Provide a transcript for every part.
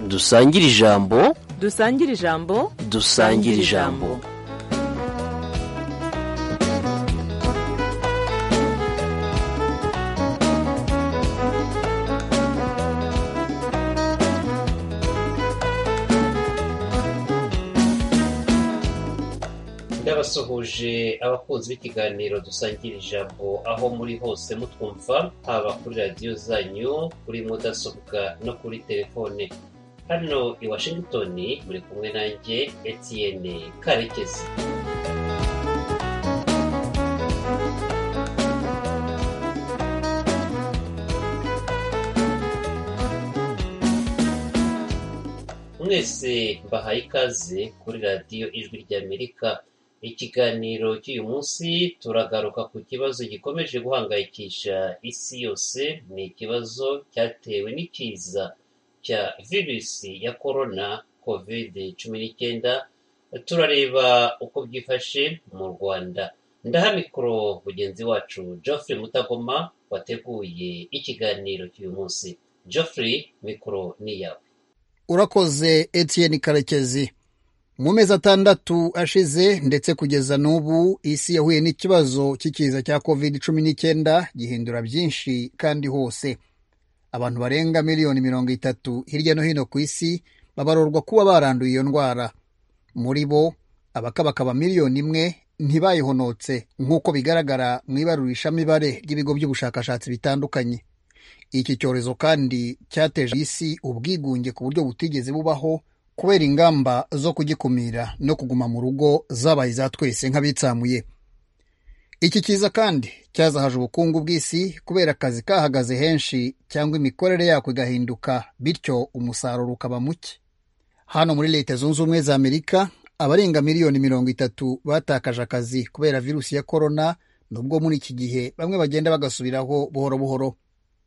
dusangire ijambo dusangire ijambo dusangire ijambo ndabasuhuje abakunzi b'ikiganiro dusangira ijambo aho muri hose mutwumva haba kuri radiyo zanyu kuri mudasobwa no kuri telefone hano i washington muri kumwe nanjye etiyene karekezi mwese mbahaye ikaze kuri radiyo ijwi ry'amerika ikiganiro cy'uyu munsi turagaruka ku kibazo gikomeje guhangayikisha isi yose ni ikibazo cyatewe n'ikiza cya virusi ya korona kovide cumi n'icyenda turareba uko byifashe mu rwanda ndaha mikoro mugenzi wacu geoffrey mutagoma wateguye ikiganiro cy'uyu munsi geoffrey mikoro ni iyawe urakoze etiyeni karekezi mu mezi atandatu ashize ndetse kugeza n'ubu isi yahuye n'ikibazo cy'ikiza cya covid cumi n'icyenda gihindura byinshi kandi hose abantu barenga miliyoni mirongo itatu hirya no hino ku isi babarorwa kuba baranduye iyo ndwara muri bo abakabakaba miliyoni imwe ntibayihonotse nk'uko bigaragara mu ibarurishamibare ry'ibigo by'ubushakashatsi bitandukanye iki cyorezo kandi cyateje isi ubwigunge ku buryo butigeze bubaho kubera ingamba zo kugikumira no kuguma mu rugo zabaye iza twese nk'abitsamuye iki kiza kandi cyazahaje ubukungu bw'isi kubera akazi kahagaze henshi cyangwa imikorere yako igahinduka bityo umusaruro ukaba muke hano muri leta zunze ubumwe za amerika abarenga miliyoni mirongo itatu batakaje akazi kubera virusi ya korona nubwo muri iki gihe bamwe bagenda bagasubiraho buhoro buhoro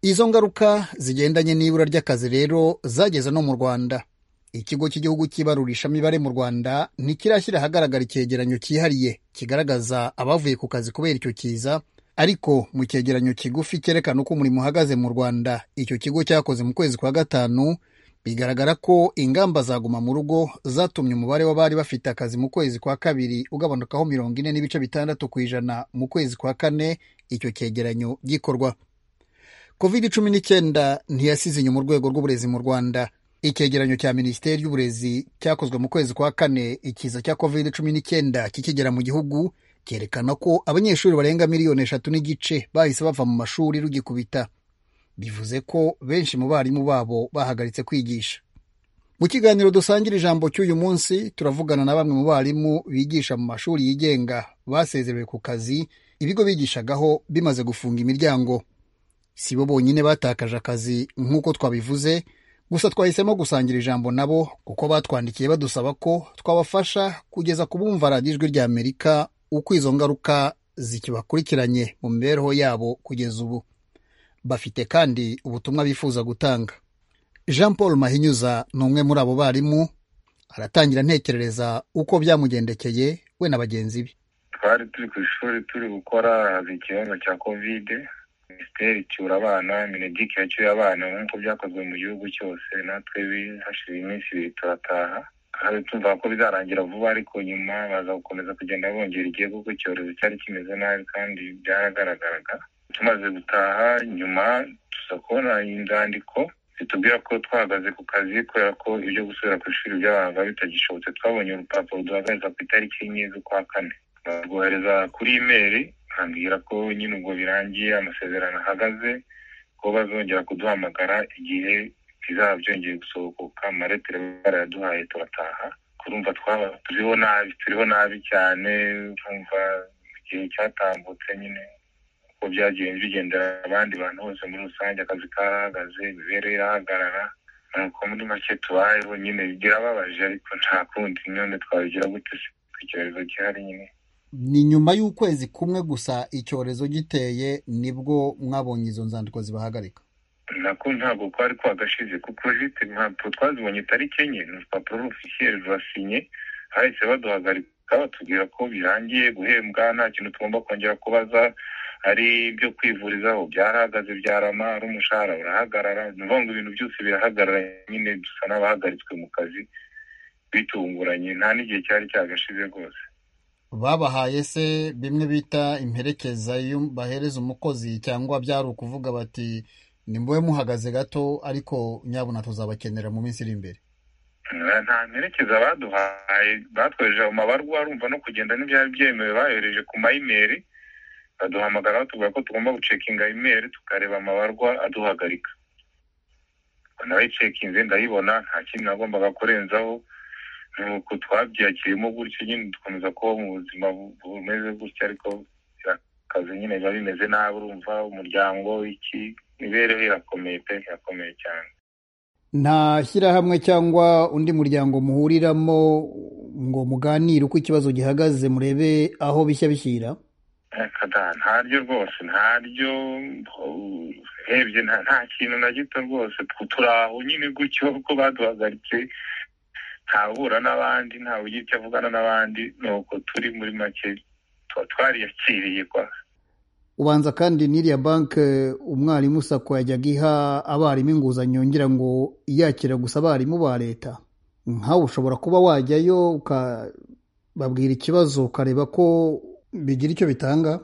izo ngaruka zigendanye n'ibura ry'akazi rero zageze no mu rwanda ikigo cy'igihugu cy'ibarurishamibare mu rwanda ntikirashyira ahagaragara icyegeranyo cyihariye kigaragaza abavuye ku kazi kubera icyo kiza ariko mu cyegeranyo kigufi cyerekana uko umurimo uhagaze mu rwanda icyo kigo cyakoze mu kwezi kwa gatanu bigaragara ko ingamba zaguma mu rugo zatumye umubare w'abari bafite akazi mu kwezi kwa kabiri ugabanukaho mirongo ine n'ibice bitandatu ku ijana mu kwezi kwa kane icyo cyegeranyo gikorwa covid cumi n'icyenda ntiyasize inyuma urwego rw'uburezi mu rwanda icyegeranyo cya minisiteri y'uburezi cyakozwe mu kwezi kwa kane ikiza cya covid cumi n'icyenda kikigera mu gihugu cyerekana ko abanyeshuri barenga miliyoni eshatu n'igice bahise bava mu mashuri rugikubita bivuze ko benshi mu barimu babo bahagaritse kwigisha mu kiganiro dusangira ijambo cy'uyu munsi turavugana na bamwe mu barimu bigisha mu mashuri yigenga basezerewe ku kazi ibigo bigishagaho bimaze gufunga imiryango si bo bonyine batakaje akazi nk'uko twabivuze gusa twahisemo gusangira ijambo nabo kuko batwandikiye badusaba ko twabafasha kugeza ku bumva radiyo ijwi rya amerika uko izo ngaruka zikibakurikiranye mu mibereho yabo kugeza ubu bafite kandi ubutumwa bifuza gutanga jean paul mahinyuza ni umwe muri abo barimu aratangira ntekerereza uko byamugendekeye we na bagenzi be twari turi ku ishuri turi gukora haza ikibazo cya kovide minisiteri icyura abana minegike yacyuye abana nk'uko byakozwe mu gihugu cyose natwe hashize iminsi ibiri turataha tuvuga ko bizarangira vuba ariko nyuma baza gukomeza kugenda bongera igihe kuko icyorezo cyari kimeze nabi kandi byaragaragaraga tumaze gutaha nyuma tuza kubona inzandiko zitubwira ko twahagaze ku kazi kubera ko ibyo gusubira ku ishuri by'abantu bitagishobotse twabonye urupapuro duhagarariza ku itariki enye z'ukwa kane barwohereza kuri imeri bakambwira ko nyine ubwo birangiye amasezerano ahagaze ko bazongera kuduhamagara igihe bizaba byongeye gusohoka amaretire barayaduhaye turataha kurumva twaba turiho nabi turiho nabi cyane twumva igihe cyatambutse nyine uko byagiye bigendera abandi bantu bose muri rusange akazi karahagaze imibereho irahagarara nuko muri make tubayeho nyine birababaje ariko nta kundi none twabigira gute icyorezo gihari nyine ni nyuma y'ukwezi kumwe gusa icyorezo giteye nibwo mwabonye izo nzandiko zibahagarika nako ntabwo kwari kwagashize kuko zite ntabwo twazibonye itariki enye ni urupapuro rufisheri rurasinye hahise baduhagarika batubwira ko birangiye guhembwa nta kintu tugomba kongera kubaza hari ibyo kwivurizaho byarahagaze byarama ari umushahara urahagarara ni ukuvuga ngo ibintu byose birahagarara nyine dusa n'abahagaritswe mu kazi bitunguranye nta n'igihe cyari cyagashize rwose babahaye se bimwe bita imperekeza iyo bahereza umukozi cyangwa byari ukuvuga bati ni mube muhagaze gato ariko nyabuna tuzabakenera mu minsi iri imbere nta mperekeza baduhaye batwejeje amabarwa urumva no kugenda n'ibyari byemewe bayohereje ku mayimeri baduhamagara batubwira ko tugomba gucekinga imeri tukareba amabarwa aduhagarika nawe cekinze ndayibona nta kintu nagombaga kurenzaho nuko twabyakirimo gutyo nyine dukomeza kubaho mu buzima bu- bumeze gutyo ariko akazi nyine biba bimeze nabi urumva umuryango iki imibereho irakomeye pe irakomeye cyane nta shyirahamwe cyangwa undi muryango muhuriramo ngo muganire uko ikibazo gihagaze murebe aho bishya bishyira kada ntaryo rwose ntaryo uh, urebye nta nta kintu na gito rwose tw- turi aho nyine gutyo ko baduhagaritse ntahura n'abandi ntawe ugira icyo avugana n'abandi nuko turi muri make tuba twariyakiriye kwa ubanza kandi n'iriya banke umwarimu sako yajyaga iha abarimu inguzanyo ngira ngo iyakira gusa abarimu ba leta nkawe ushobora kuba wajyayo ukababwira ikibazo ukareba ko bigira icyo bitanga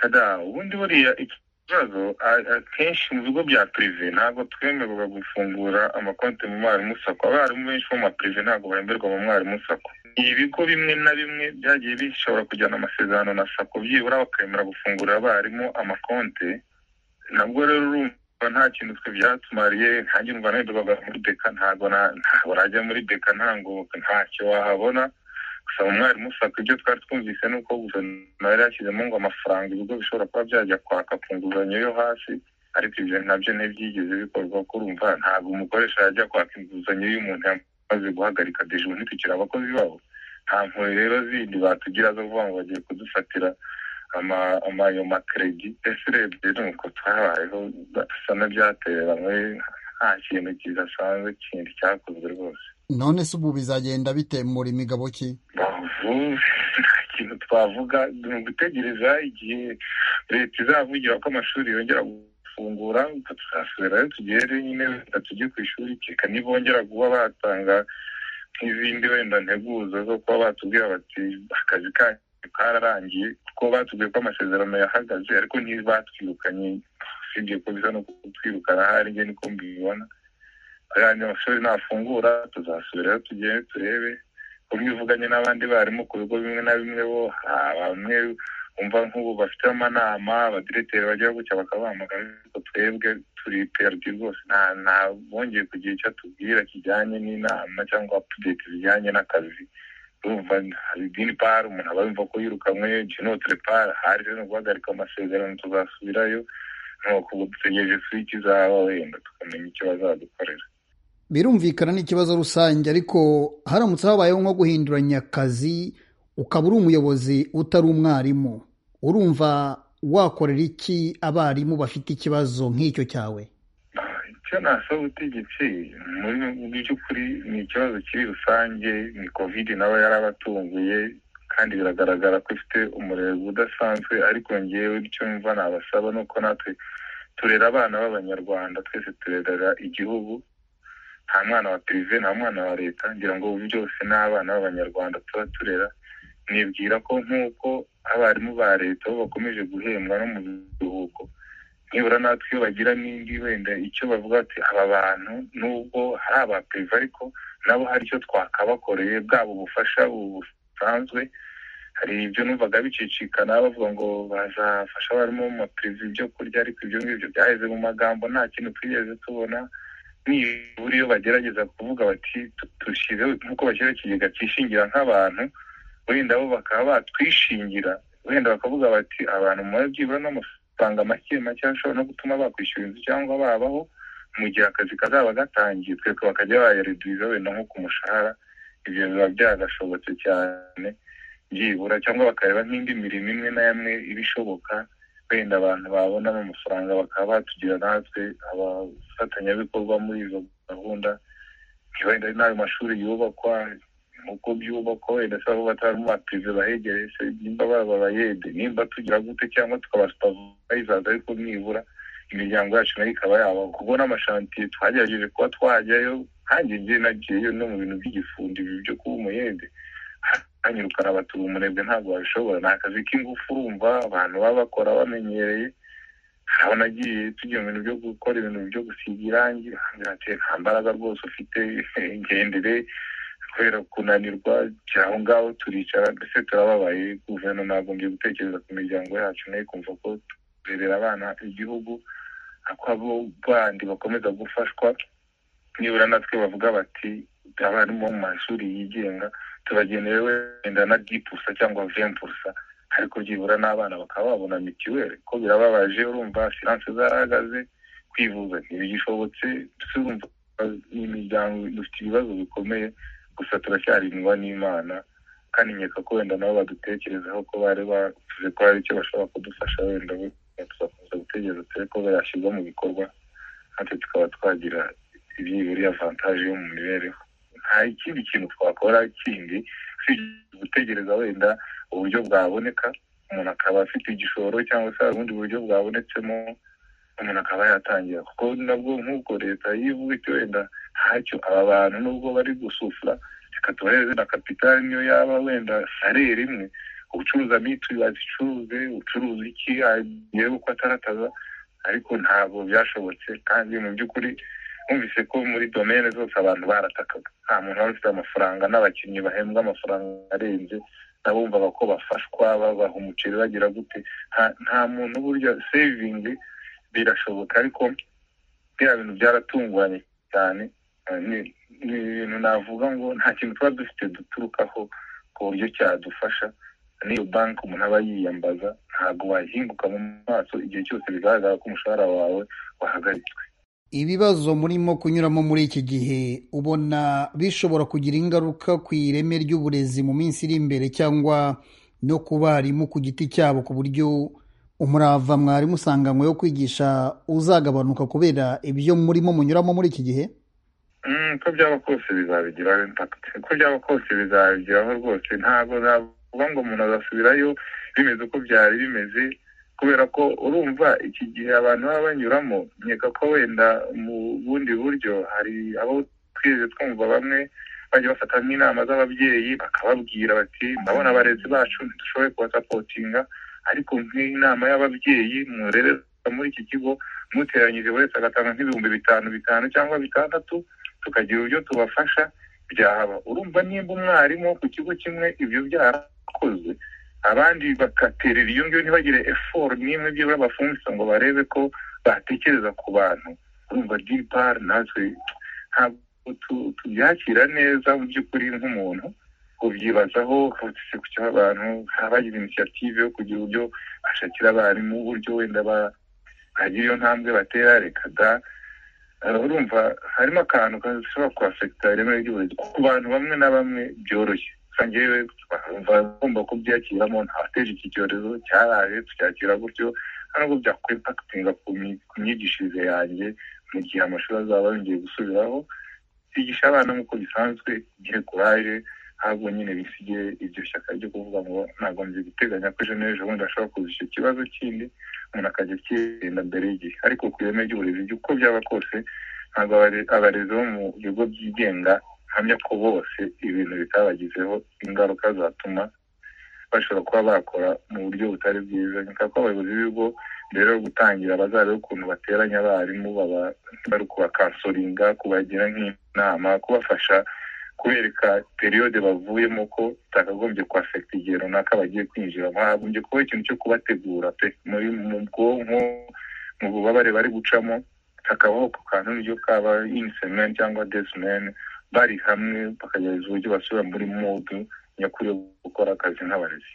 kada ubundi buriya iki kibazo a- akenshi mu bigo bya pirive ntabwo twemererwa gufungura amakonti mu mwarimu sako abarimu benshi bo mu mapirive ntabwo bemerwa mu mwarimu sako ibigo bimwe na bimwe byagiye bishobora kujyana amasezerano na sako byibura bakemera gufungurira abarimu amakonti nabwo rero urumva nta kintu twe byatumariye ntange umva nahindukaga muri beka ntabwo na- ntabwo urajya muri beka ntango ntacyo wahabona gusa umwarimu usabwa ibyo twari twumvise ni uko guverinoma yari yashyizemo ngo amafaranga ibigo bishobora kuba byajya kwaka ku nguzanyo yo hasi ariko ibyo nabyo ntibyigeze bikorwa kuko urumva ntabwo umukoresha yajya kwaka inguzanyo y'umuntu yamaze guhagarika deje ubu ntitukiri abakozi babo nta mpuhwe rero zindi batugira zo kuvuga ngo bagiye kudufatira ama- ama- ayo makeredi ese urebye nuko twabayeho basa n'ibyatereranywe nta kintu kidasanzwe kindi cyakozwe rwose none se ubu bizagenda bitemura imigabo ki bavu nta kintu twavuga ni ugutegereza igihe leta izavugira ko amashuri yongera gufungura tuzasubirayo tugere nyine wenda tujye ku ishuri keka nibongera kuba batanga nk'izindi wenda nteguzo zo kuba batubwira bati akazi kanyu kararangiye kuko batubwiye ko amasezerano yahagaze ariko ntibatwirukanye usibye ko bisa no kutwirukana ahari nge niko mbibona ayandi amashuri nafungura tuzasubirayo tugere turebe umwe ivuganye n'abandi barimu ku bigo bimwe na bimwe bo hari bamwe umva nk'ubu bafite amanama abadiregiteri bajya gutya bakabahamagara ariko twebwe turi perdi rwose nta nta bongeye kugira icyo atubwira kijyanye n'inama cyangwa apudeti zijyanye n'akazi urumva hari idini pari umuntu aba yumva ko yirukanwe jinotere pari hari rero ni guhagarika amasezerano tuzasubirayo nuko ubu dutegereje swiki zaba wenda tukamenya icyo bazadukorera birumvikana ni ikibazo rusange ariko haramutse habayeho nko guhinduranya akazi ukaba uri umuyobozi utari umwarimu urumva wakorera iki abarimu bafite ikibazo nk'icyo cyawe icyo nasaba ubutegetsi muri mu by'ukuri ni ikibazo kiri rusange ni kovide nawe yarabatunguye kandi biragaragara ko ifite umurego udasanzwe ariko ngewe icyo mva nabasaba ni uko natwe turera abana b'abanyarwanda twese turerera igihugu nta mwana wa pirive nta mwana wa leta ngira ngo ubu byose ni abana b'abanyarwanda tuba turera nibwira ko nk'uko abarimu ba leta bo bakomeje guhembwa no mu biruhuko nibura natwe iyo bagira n'indi wenda icyo bavuga ati aba bantu nubwo hari aba pirive ariko nabo hari icyo twakabakoreye bwabo ubufasha busanzwe hari ibyo numvaga bicicikana bavuga ngo bazafasha abarimu mu mapirive ibyo kurya ariko ibyo ngibyo byaheze mu magambo nta kintu twigeze tubona nibura iyo bagerageza kuvuga bati "Tu- dushyizeho nk'uko bashyiraho ikigega cyishingira nk'abantu wenda bo bakaba batwishingira wenda bakavuga bati abantu mubaye byibura n'amafaranga make make ashobora no gutuma bakwishyura inzu cyangwa babaho mu gihe akazi kazaba gatangiye twebwe bakajya bayareduza wenda nko ku mushahara ibyo biba byagashobotse cyane byibura cyangwa bakareba nk'indi mirimo imwe na imwe iba ishoboka wenda abantu babonamo amafaranga bakaba batugira natwe abafatanyabikorwa muri izo gahunda wenda n'ayo mashuri yubakwa uko byubakwa wenda se aho batarimo bapive bahegereye se nimba baba bayede nimba tugira gute cyangwa tukabasupayizaza ariko nibura imiryango yacu nayo ikaba yaba kuko n'amashantiye twagerageje kuba twajyayo nkanjye njye nagiyeyo no mu bintu by'igifundi ibi byo kuba umuyede hanyura ukanabatura umunebwe ntabwo wabishobora ni akazi k'ingufu urumva abantu baba bakora bamenyereye aho nagiye tugira mu bintu byo gukora ibintu byo gusiga irangi ati nta mbaraga rwose ufite ngendere kubera kunanirwa aho ngaho turicara ndetse turababaye guverinoma nagombye gutekereza ku miryango yacu nayo kumva ko turerera abana igihugu ko abo bandi bakomeza gufashwa nibura natwe bavuga bati abarimu bo mu mashuri yigenga tubagenewe wenda na dipusa cyangwa vempusa ariko byibura n'abana bakaba babona mituweli ko birababaje urumva asiranse zarahagaze kwivuza ntibigishobotse urumva ni imiryango dufite ibibazo bikomeye gusa turacyarindwa n'imana kandi nkeka ko wenda nabo badutekerezaho ko bari bavuze ko hari icyo bashobora kudufasha wenda tugakomeza gutegereza turebe ko byashyirwa mu bikorwa natwe tukaba twagira ibyibura vantaje yo mu mibereho nta ikindi kintu twakora kindi gutegereza wenda uburyo bwaboneka umuntu akaba afite igishoro cyangwa se hari ubundi buryo bwabonetsemo umuntu akaba yatangira kuko nabwo nk'uko leta yivuga iti wenda ntacyo aba bantu nubwo bari gusufura reka tubahereze na kapitali niyo yaba wenda sarere imwe ubucuruza mituyu bazicuruze ucuruza iki yewe uko atarataza ariko ntabwo byashobotse kandi mu by'ukuri numvise ko muri domene zose abantu baratakaga nta muntu wari ufite amafaranga n'abakinnyi bahembwa amafaranga arenze nabumvaga ko bafashwa babaha umuceri bagira gute nta muntu burya sevingi birashoboka ariko biriya bintu byaratunguranye cyane ni ibintu navuga ngo nta kintu tuba dufite duturukaho ku buryo cyadufasha n'iyo banki umuntu aba yiyambaza ntabwo wahinguka mu maso igihe cyose bigaragara ko umushahara wawe wahagaritswe ibibazo murimo kunyuramo muri iki gihe ubona bishobora kugira ingaruka ku ireme ry'uburezi mu minsi iri imbere cyangwa no ku barimu ku giti cyabo ku buryo umurava mwarimu usanganywe yo kwigisha uzagabanuka kubera ibyo murimo munyuramo muri iki gihe uko byaba kose bizabigiraho impakiti uko byaba kose bizabigiraho rwose ntabwo navuga ngo umuntu azasubirayo bimeze uko byari bimeze kubera ko urumva iki gihe abantu baba banyuramo nkeka ko wenda mu bundi buryo hari abo twigeze twumva bamwe bajya bafata nk'inama z'ababyeyi bakababwira bati ndabona abarezi bacu ntidushoboye kubasapotinga ariko nk'inama y'ababyeyi murerera muri iki kigo muteranyije buri wese agatanga nk'ibihumbi bitanu bitanu cyangwa bitandatu tukagira uburyo tubafasha byahaba urumva nimba umwarimu ku kigo kimwe ibyo byarakozwe abandi bagaterera iyo ngiyo ntibagire eforo n'imwe byibura bafungitse ngo barebe ko batekereza ku bantu urumva dipari natwe ntabwo tubyakira neza mu by'ukuri nk'umuntu kubyibazaho kavutse ku cyaba abantu bagize inisiyative yo kugira uburyo bashakira abarimu uburyo wenda bagira iyo ntambwe batera reka da urumva harimo akantu gashobora kuhafekita ireme ry'uburezi ku bantu bamwe na bamwe byoroshye ngewe twumva agomba kubyakiramo ntawateje iki cyorezo cyaraje tucyakira gutyo ntabwo byakwimpakitinga ku myigishirize yanjye mu gihe amashuri azaba yongeye gusubiraho kwigisha abana nk'uko bisanzwe igihe kuraje ntabwo nyine bisigaye iryo shyaka ryo kuvuga ngo nagombye guteganya ko ejo n'ejo bundi ashobora kuza icyo kibazo kindi umuntu akajya kigenda mbere y'igihe ariko ku ireme ry'uburezi uko byaba kose ntabwo abarezi bo mu bigo byigenga hamya ko bose ibintu bitabagizeho ingaruka zatuma bashobora kuba bakora mu buryo butari bwiza nkeka ko abayobozi b'ibigo mbere yo gutangira bazareba ukuntu bateranya abarimu bari kubakansoringa kubagira nk'inama kubafasha kubereka periyode bavuyemo ko itakagombye kuhafekita igihe runaka bagiye kwinjiramo hagombye kuba ikintu cyo kubategura pe muri mu bwonko mu bubabare bari gucamo hakabaho ku kantu niryo kaba inisemeni cyangwa desimeni bari hamwe bakagerageza uburyo basubira muri modu nyakuri yo gukora akazi nk'abarezi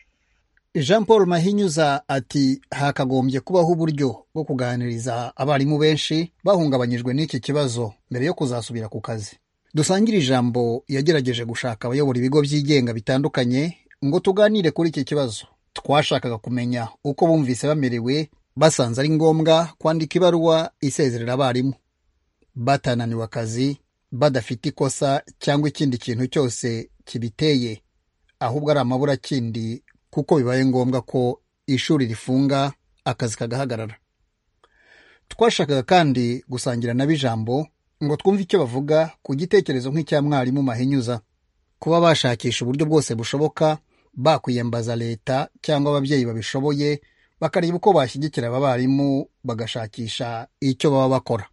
jean paul mahinyuza ati hakagombye kubaho uburyo bwo kuganiriza abarimu benshi bahungabanyijwe n'iki kibazo mbere yo kuzasubira ku kazi dusangire ijambo yagerageje gushaka abayobora ibigo byigenga bitandukanye ngo tuganire kuri iki kibazo twashakaga kumenya uko bumvise bamerewe basanze ari ngombwa kwandika ibaruwa isezerera abarimu batananiwe akazi badafite ikosa cyangwa ikindi kintu cyose kibiteye ahubwo ari amaburakindi kuko bibaye ngombwa ko ishuri rifunga akazi kagahagarara twashakaga kandi gusangira nabo ijambo ngo twumve icyo bavuga ku gitekerezo nk'icya mwarimu mahinyuza kuba bashakisha uburyo bwose bushoboka bakwiyambaza leta cyangwa ababyeyi babishoboye bakareba uko bashyigikira aba barimu bagashakisha icyo baba bakora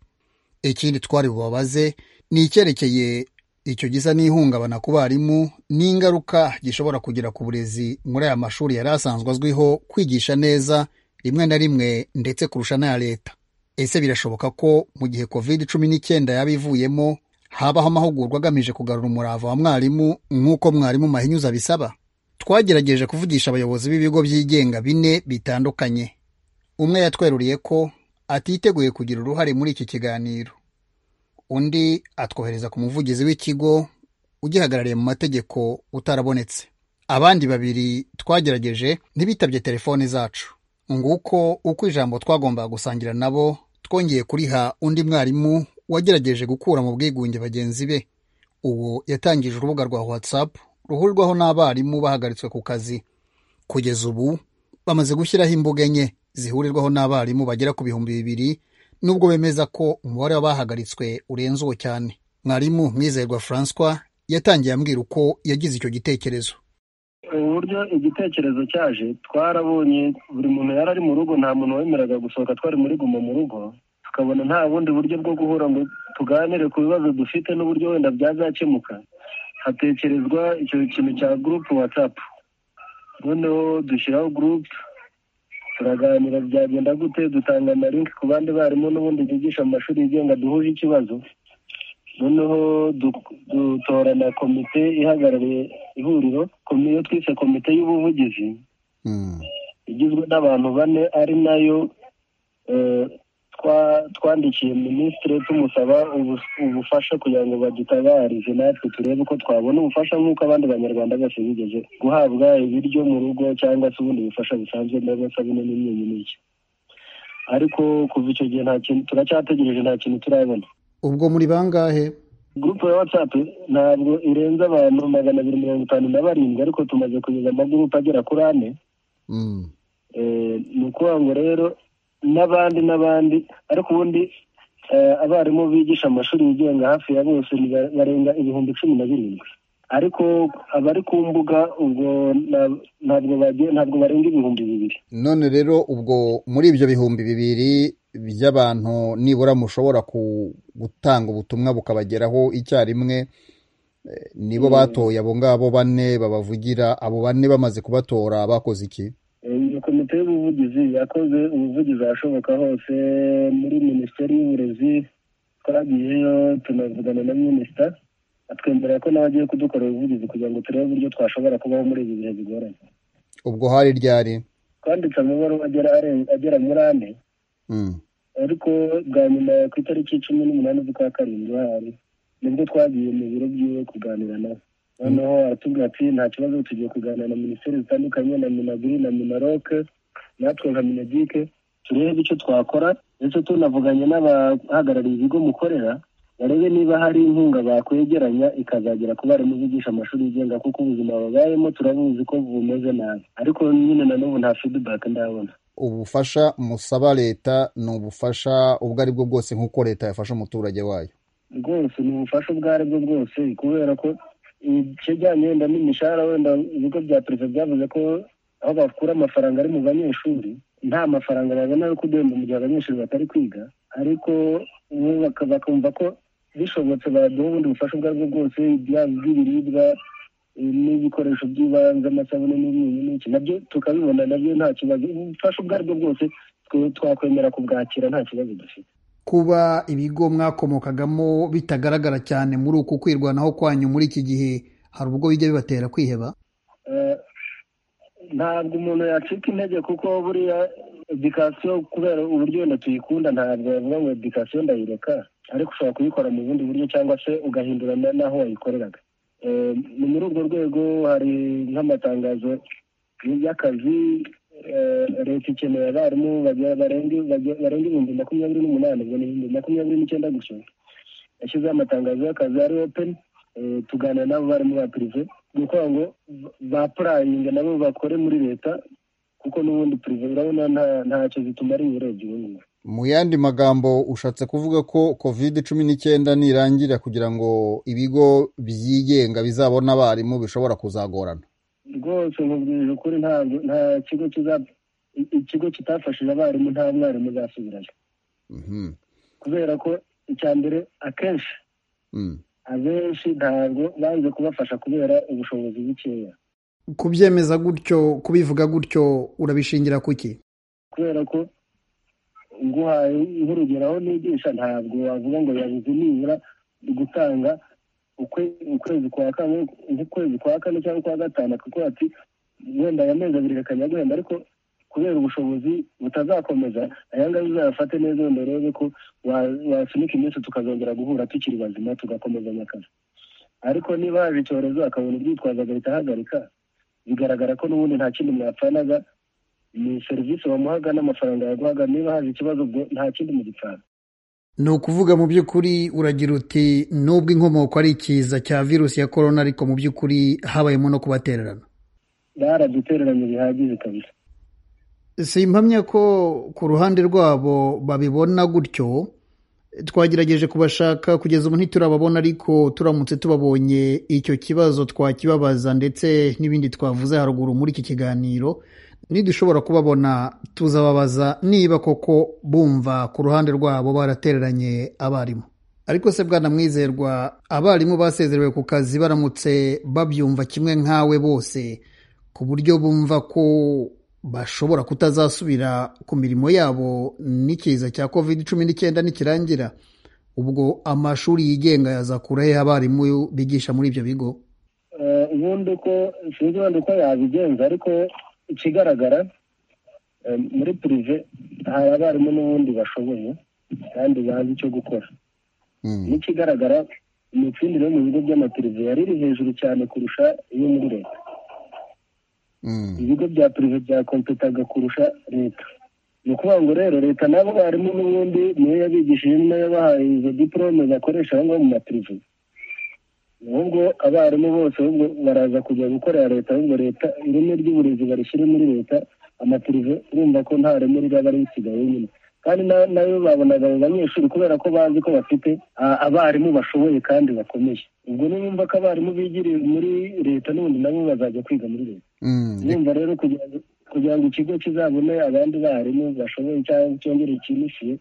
ikindi twari bubabaze ni icyerekeye icyo gisa n'ihungabana ku barimu n'ingaruka gishobora kugira ku burezi muri aya mashuri yari asanzwe azwiho kwigisha neza rimwe na rimwe ndetse kurusha n'aya leta ese birashoboka ko mu gihe covid cumi n'icyenda yaba ivuyemo habaho amahugurwa agamije kugarura umurava wa mwarimu nk'uko mwarimu mahinyuza abisaba twagerageje kuvugisha abayobozi b'ibigo byigenga bine bitandukanye umwe yatweruriye ko atiteguye kugira uruhare muri iki kiganiro undi atwohereza ku muvugizi w'ikigo ugihagarariye mu mategeko utarabonetse abandi babiri twagerageje ntibitabye telefoni zacu nguko uko ijambo twagombaga gusangira nabo twongeye kuriha undi mwarimu wagerageje gukura mu bwigunge bagenzi be uwo yatangije urubuga rwa whatsapp ruhurirwaho n'abarimu bahagaritswe ku kazi kugeza ubu bamaze gushyiraho imbuga enye zihurirwaho n'abarimu bagera ku bihumbi bibiri nubwo bemeza ko umubare w'abahagaritswe urenze uwo cyane mwarimu mwizerwa francois yatangiye ambwira uko yagize icyo gitekerezo uburyo igitekerezo cyaje twarabonye buri muntu yari ari mu rugo nta muntu wemeraga gusohoka twari muri guma mu rugo tukabona nta bundi buryo bwo guhura ngo tuganire ku bibazo dufite n'uburyo wenda byazakemuka hatekerezwa icyo kintu cya gurupe watsapu noneho dushyiraho gurupe turaganira byagenda gute dutanga na linki ku bandi barimu n'ubundi bigisha mu mashuri yigenga duhuje ikibazo noneho du- dutorana komite ihagarariye ihuriro komi- iyo twise komite y'ubuvugizi igizwe n'abantu bane ari nayo eh, twa- twandikiye minisitiri tumusaba ubu- ubufasha kugira ngo badutabarize natwe turebe uko twabona ubufasha nk'uko abandi banyarwanda bose bigeze guhabwa ibiryo mu rugo cyangwa se ubundi bufasha busanzwe n'amasabune n'imyunyu n'iki ariko kuva icyo gihe nta kintu turacyategereje nta kintu turabona ubwo muri bangahe gurupe ya watsapu ntabwo irenze abantu magana abiri mirongo itanu na barindwi ariko tumaze kugeza amagurupe agera kuri ane Eh, ni ukuvuga ngo rero n'abandi n'abandi ariko ubundi eh, abarimu bigisha amashuri yigenga hafi ya bose ni ba- barenga ibihumbi cumi na birindwi ariko abari ku mbuga ubwo na- ntabwo bagiye ntabwo barenga ibihumbi bibiri none rero ubwo muri ibyo bihumbi bibiri by'abantu nibura mushobora ku- gutanga ubutumwa bukabageraho icyarimwe eh, nibo batoye abo ngabo bane babavugira abo bane bamaze kubatora bakoze iki Eh, iyo komite y'ubuvugizi yakoze ubuvugizi ahashoboka hose muri minisiteri y'uburezi twagiyeyo tunavugana na minisita atwemerera ko nawe agiye kudukorera ubuvugizi kugira ngo turebe uburyo twashobora kubaho muri ibi bihe bigoranye ubwo hari ryari twanditse amabaruwa agera aren- agera muri ane Mm. ariko bwa nyuma ku itariki cumi n'umunani z'ukwa karindwi hari nibwo twagiye mu biro byiwe kuganira nawe noneho aratubwira ati nta kibazo tugiye kuganira na minisiteri zitandukanye na minagiri na minaroke natwe nka minegike turebe icyo twakora ndetse tunavuganye n'abahagarariye ibigo mukorera barebe niba hari inkunga bakwegeranya ikazagera ku barimu bigisha amashuri yigenga kuko ubuzima babayemo turabuzi ko bumeze nabi ariko nyine na n'ubu nta fidibaki ndabona ubufasha musaba leta ni ubufasha ubwo ari bwo bwose nk'uko leta yafasha umuturage wayo rwose ni ubufasha ubwo ari bwo bwose kubera ko ikijyanye wenda n'imishahara wenda ibigo bya perezida byavuze ko aho bakura amafaranga ari mu banyeshuri nta mafaranga babona yo kudemba mu gihe abanyeshuri batari kwiga ariko bo baka- bakumva ko bishobotse baduha ubundi bufasha ubwo ari bwo bwose byaba ubw'ibiribwa eh, n'ibikoresho by'ibanze amasabune n'imyunyu n'iki nabyo tukabibona nabyo nta kibazo ubufasha ubwo ari bwo bwose twe- twakwemera kubwakira nta kibazo dufite kuba ibigo mwakomokagamo bitagaragara cyane muri uku kwirwanaho kwanyu muri iki gihe hari ubwo bijya bibatera kwiheba Eh, ntabwo umuntu yacika intege kuko buriya edikasiyo kubera uburyo wenda tuyikunda ntabwo yavuga ngo edikasiyo ndayireka ariko ushobora kuyikora mu bundi buryo cyangwa se ugahindura na- n'aho wayikoreraga Eh, ni muri urwo rwego hari nk'amatangazo y'akazi eh, leta ikeneye abarimu bagera- barenga bagera- barenga ibihumbi makumyabiri n'umunani ubwo ni ibihumbi makumyabiri n'icyenda gutyo yashyizeho amatangazo y'akazi ari openi tuganira n'abo barimu ba pirive ni ukuvuga ngo ba purayinga nabo bakore muri leta kuko n'ubundi perezida urabona nta- ntacyo zituma ari uburobyi ubu ngubu mu yandi magambo ushatse kuvuga ko covid cumi n'icyenda nirangira kugira ngo ibigo byigenga bizabona abarimu bishobora kuzagorana rwose nkubwije ukuri ntabwo nta kigo kiza i- ikigo kitafashije abarimu nta mwarimu uzasubirayo Mhm, kubera ko icya mbere akenshi mm. abenshi ntabwo banze kubafasha kubera ubushobozi bukeya kubyemeza gutyo kubivuga gutyo urabishingira kuki kubera ko nguhaye nk'urugero aho nigisha ntabwo wavuga ngo yabuze nibura gutanga ukwe- ukwezi kwa kane nk'ukwezi kwa kane cyangwa kwa gatanu akavuga ati wenda aya mezi abiri akajya guhenda ariko kubera ubushobozi butazakomeza aya ngaya uzayafate neza wenda urebe ko wa- wasunika iminsi tukazongera guhura tukiri bazima tugakomezanya akazi ariko niba haje icyorezo akabona ubwitwazo agahita ahagarika bigaragara ko n'ubundi nta kindi mwapfanaga ni serivisi bamuhaga n'amafaranga yaguhaga niba haje ikibazo ubwo nta kindi mu gipfana ni ukuvuga mu by'ukuri uragira uti nubwo inkomoko ari ikiza cya virusi ya korona ariko mu by'ukuri habayemo no kubatererana baradutereranye bihagije kabisa simpamya ko ku ruhande rwabo babibona gutyo twagerageje kubashaka kugeza ubu ntiturababona ariko turamutse tubabonye icyo kibazo twakibabaza ndetse n'ibindi twavuze haruguru muri iki kiganiro nidushobora kubabona tuzababaza niba koko bumva ku ruhande rwabo baratereranye abarimu ariko se bwana mwizerwa abarimu basezerewe ku kazi baramutse babyumva kimwe nkawe bose ku buryo bumva ko bashobora kutazasubira ku mirimo yabo n'ikiza cya covid cumi n'icyenda nikirangira ubwo amashuri yigenga yazakura he abarimu bigisha muri ibyo bigo Eh, ubundi uko sinzi wenda uko yabigenza ariko ikigaragara eh, muri pirive hari abarimu n'ubundi bashoboye kandi bazi icyo gukora Mm. n'ikigaragara imitsindire yo mu bigo by'amapirive yari iri hejuru cyane kurusha iyo muri leta Mm. ibigo bya pirive byakompetaga kurusha leta ni ukuvuga ngo rero leta nabo barimu n'ubundi niyo yabigishije niyo yabahaye izo diporome bakoresha aho ngaho mu mapirive ahubwo abarimu bose ahubwo baraza kujya gukorera leta ahubwo leta ireme ry'uburezi barishyire muri leta amapirive urumva ko nta reme riraba risigaye nyine kandi na- nayo babonaga abo banyeshuri kubera ko bazi ko bafite a- abarimu bashoboye kandi bakomeye ubwo niba ko abarimu bigiriye muri leta n'ubundi nabo bazajya kwiga muri leta Mm. urumva rero kugira ngo kugira ngo ikigo kizabone abandi barimu bashoboye cyangwa cyongere kimishiye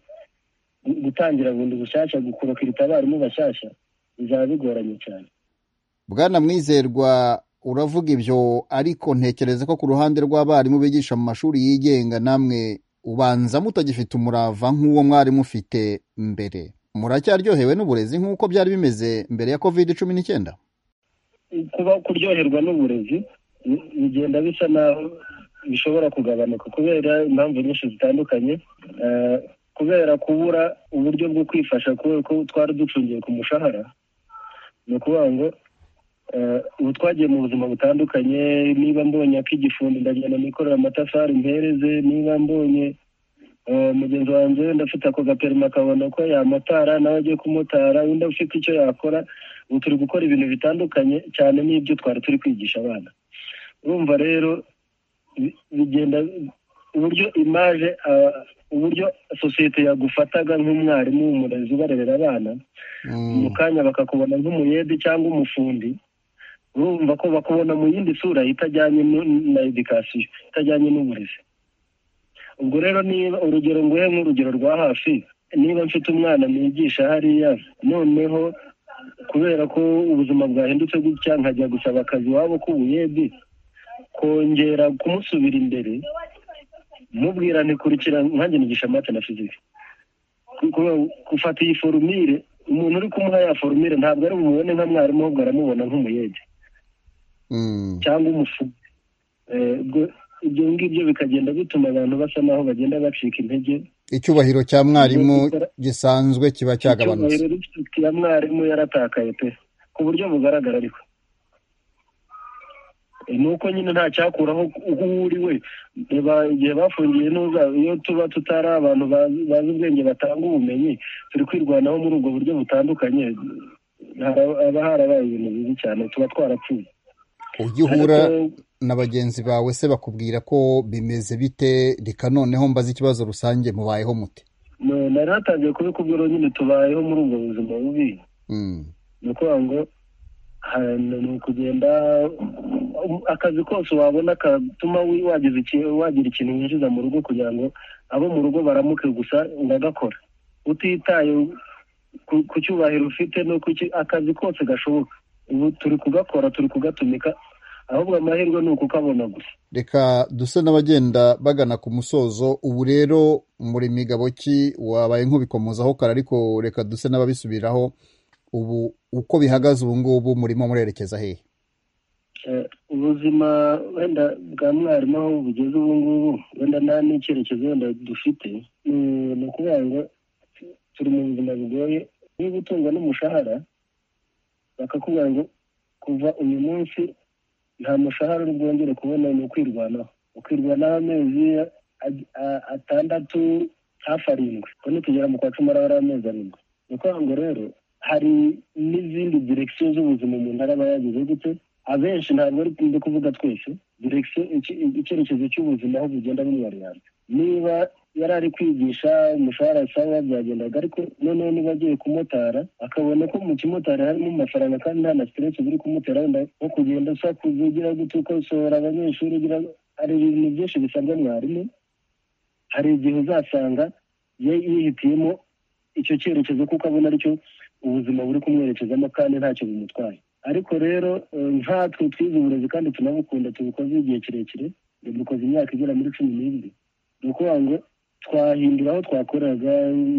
gu- gutangira bundi bushyashya gukorokirita abarimu bashyashya bizaba bigoranye cyane bwana mwizerwa uravuga ibyo ariko ntekereza ko ku ruhande rw'abarimu bigisha mu mashuri yigenga namwe ubanza mutagifite umurava nk'uwo mwarimu ufite mbere muracyaryohewe n'uburezi nk'uko byari bimeze mbere ya covid cumi n'icyenda kuba kuryoherwa n'uburezi bi- bigenda bisa naho bishobora kugabanuka kubera impamvu nyinshi zitandukanye Eh, kubera kubura uburyo bwo kwifasha kubera ko twari ducungiye ku mushahara ni ukuvuga ngo eh, ubu twagiye mu buzima butandukanye niba mbonye ak'igifundi ndagenda nikorera amatafari mpereze niba mbonye eh, mugenzi wanjye wenda afite ako gaperima akabona ko yamotara nawe agiye kumotara undi afite icyo yakora ubu turi gukora ibintu bitandukanye cyane n'ibyo twari turi kwigisha abana urumva rero bi- bigenda uburyo imaje ah, uburyo sosiyete yagufataga nk'umwarimu w'umurezi ubarerera abana mu kanya bakakubona nk'umuyede cyangwa umufundi urumva ko bakubona mu yindi sura itajyanye nu- na edikasiyo itajyanye n'uburezi ubwo rero niba urugero nguhe nk'urugero rwa hafi niba mfite umwana nigisha hariya noneho kubera ko ubuzima bwahindutse gutya nkajya gusaba akazi iwabo k'ubuyedi kongera kumusubira imbere mubwira ntikurikira nkanjye nigisha mate na fiziki gufata iyi forumire umuntu uri kumuha ya forumire ntabwo ari bumubone nka mwarimu ahubwo aramubona nk'umuyede Mm. cyangwa umufu Eh, ubwo ibyo ngibyo bikagenda bituma abantu basa naho bagenda bacika intege icyubahiro cya mwarimu gisanzwe kiba cyagabanutse icyubahiro rifite ya mwarimu yaratakaye pe ku buryo bugaragara ariko Eh, ni uko nyine nta cyakuraho uwo uri we Reba igihe bafungiye ntuza iyo tuba tutari abantu bazi bazi ubwenge batanga ubumenyi turi kwirwanaho muri ubwo buryo butandukanye haba harabaye ibintu bibi cyane tuba twarapfuye ujya uhura na bagenzi bawe se bakubwira ko bimeze bite reka noneho mbaze ikibazo rusange mubayeho mute No, nari natangiye kubikubwira nyine tubayeho muri ubwo buzima bubi Mm. ni ukuvuga ngo ha- ni ukugenda um, akazi kose wabona katuma wi- wagize iki- wagira ikintu winjiza mu rugo kugira ngo abo mu rugo baramuke gusa ndagakora utitaye ku- ku cyubahiro ufite no ku ki- akazi kose gashoboka ubu turi kugakora turi kugatumika ahubwo amahirwe ni ukukabona gusa reka duse n'abagenda bagana ku musozo ubu rero muri migabo ki wabaye nk'ubikomozaho kare ariko reka duse n'ababisubiraho ubu uko bihagaze ubu ngubu murimo murerekeza hehe Eh, ubuzima wenda bwa mwarimu aho bugeze ubu ngubu wenda nta n'icyerekezo wenda dufite ni- ni ukuvuga ngo turi mu buzima bugoye niba gutungwa n'umushahara bakakubwira ngo kuva uyu munsi nta mushahara uri bwongere kubona ni ukwirwanaho ukwirwanaho amezi a- a- atandatu hafi arindwi ubwo nitugera mu kwa cumi araba ari amezi arindwi ni ukuvuga ngo rero hari n'izindi direkisiyo z'ubuzima umuntu araba yagize gute abenshi ntabwo ari ndi kuvuga twese direkisiyo iki- icyerekezo cy'ubuzima aho bugenda bumwariyanza niba yari ari kwigisha umushahara sawa byagendaga ariko noneho niba agiye kumotara akabona ko mu kimotari harimo amafaranga kandi nta na siteresi biri kumutera wenda nko kugenda usakuza ugira gute ukosohora abanyeshuri ugira hari ibintu byinshi bisabwa mwarimu hari igihe uzasanga ye yihitiyemo icyo cyerekezo kuko abona aricyo ubuzima buri kumwerekezamo kandi ntacyo bimutwaye ariko rero eh, nkatwe twize uburezi kandi tunabukunda tubukoze igihe kirekire dukoze imyaka igera muri cumi n'ibiri ni ukuvuga ngo twahindura aho twakoraga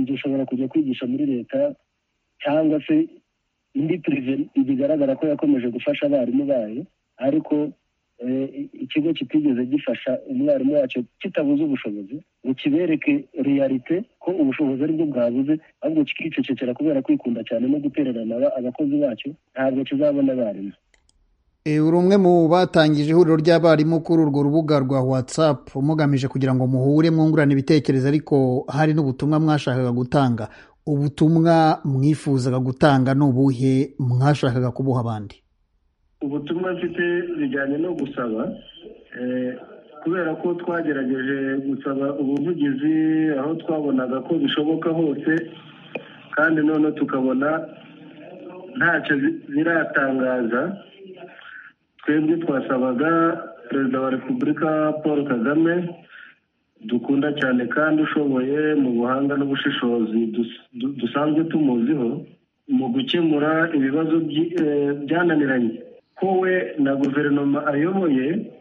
dushobora kujya kwigisha muri leta cyangwa se indi pirive bigaragara ko yakomeje gufasha abarimu bayo ariko eh, ikigo kitigeze gifasha umwarimu wacyo kitabuze ubushobozi ngo kibereke realite ko ubushobozi aribwo bwabuze ahubwo kikicecekera kubera kwikunda cyane no gutererana aba- abakozi bacyo ntabwo kizabona abarimu E, uri umwe mu batangije ihuriro ry'abarimu kuri urwo rubuga rwa watsapu mugamije kugira ngo muhure mwungurane ibitekerezo ariko hari n'ubutumwa mwashakaga gutanga ubutumwa mwifuzaga gutanga ni ubuhe mwashakaga kubuha abandi ubutumwa mfite bijyanye no gusaba eh, kubera ko twagerageje gusaba ubuvugizi aho twabonaga ko bishoboka hose kandi none tukabona ntacyo bi- biratangaza twebwe twasabaga perezida wa repubulika paul kagame dukunda cyane kandi ushoboye mu buhanga n'ubushishozi dus- du- dusanzwe tumuziho mu gukemura ibibazo byi- eh, byananiranye ko we na guverinoma ayoboye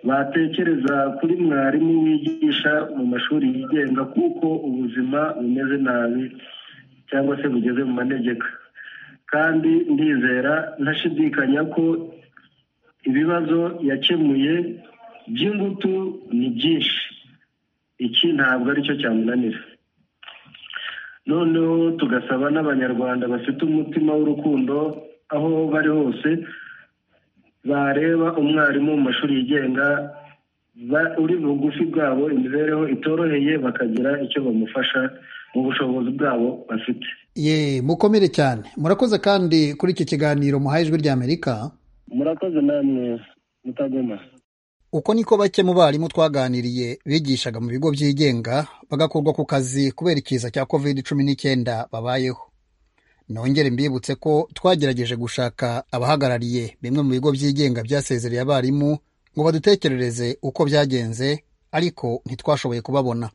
batekereza kuri mwarimu wigisha mu mashuri yigenga kuko ubuzima bumeze nabi cyangwa se bugeze mu manegeka kandi ndizera ntashidikanya ko ibibazo yakemuye by'ingutu ni byinshi iki ntabwo aricyo cyamunanira noneho tugasaba n'abanyarwanda bafite umutima w'urukundo aho bari hose bareba umwarimu mu mashuri yigenga ba- uri bugufi bwabo imibereho itoroheye bakagira icyo bamufasha mu bushobozi bwabo bafite ye mukomere cyane murakoze kandi kuri iki kiganiro muhaye ijwi rya amerika murakoze namwe mutagoma uko niko bake mu barimu twaganiriye bigishaga mu bigo byigenga bagakurwa ku kazi kubera ikiza cya covid cumi n'icyenda babayeho nongere mbibutse ko twagerageje gushaka abahagarariye bimwe mu bigo byigenga byasezereye abarimu ngo badutekerereze uko byagenze ariko ntitwashoboye kubabona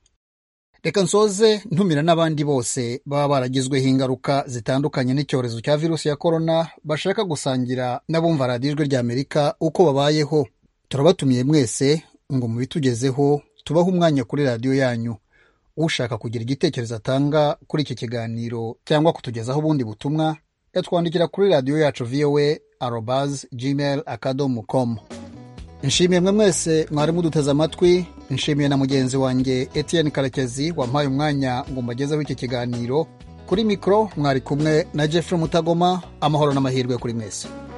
reka nsoze ntumira n'abandi bose baba baragizweho ingaruka zitandukanye n'icyorezo cya virusi ya korona bashaka gusangira n'abumva radiyo ijwi ry'amerika uko babayeho turabatumiye mwese ngo mubitugezeho tubahe umwanya kuri radiyo yanyu ushaka kugira igitekerezo atanga kuri iki kiganiro cyangwa kutugezaho ubundi butumwa yatwandikira kuri radiyo yacu voa arobaz gmail akadomo komu nshimiye mwe mwese mwari muduteze amatwi nshimiye na mugenzi wanjye etienne karekezi wampaye umwanya ngo mbagezeho iki kiganiro kuri mikoro mwari kumwe na jeffrey mutagoma amahoro n'amahirwe kuri mwese